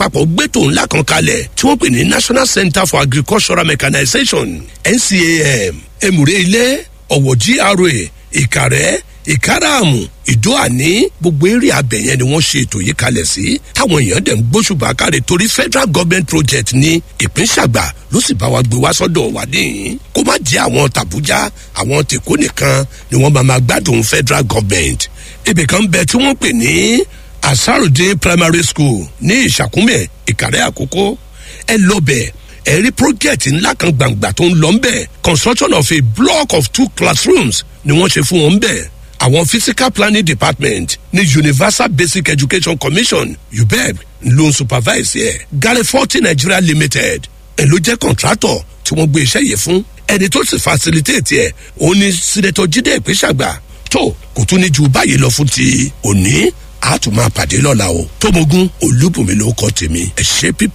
àpapọ̀ gbẹ́tò ńlá kan kalẹ̀ tí wọ́n pè ní national center for agricultural mechanization ncam emure ilé ọ̀wọ̀ gra ìkàrẹ́ ìkáràmù ìdóàní gbogbo eré abẹ yẹn ni wọ́n ṣe ètò yìí kalẹ̀ sí táwọn èèyàn dẹ̀ ń gbóṣùbà káre torí federal government project ní ìpínṣàgbà ló sì bá wa gbé wá sọ́dọ̀ wà níyìn kó má jẹ́ àwọn tàbújá àwọn tèkó nìkan ni wọ́n máa ma gbádùn federal government ibì kan bẹ tí wọ́n pè ní asarudin primary school ní ìṣàkúmẹ̀ ìkàrẹ́ àkókò ẹ lọ bẹ̀ ẹ̀rí project ńlá kan gbàǹgbà tó ń lọ ń bẹ̀ construction of a block of two classrooms ni wọ́n ṣe fún wọn bẹ̀ àwọn physical planning department ní universal basic education commission ubeb ló ń supervise yẹ gary forty nigeria limited ẹ ló jẹ́ contractor tí wọ́n gbé iṣẹ́ yìí fún ẹni tó sì facilitate yẹ òun ni senator jíde ìpínṣàgbà tó kò tún ní ju báyìí lọ fún ti òní àtúmọ̀ àpàdé lọ́la o tómogun olúbùnmi ló kọ́ tèmi ẹ̀ ṣe píp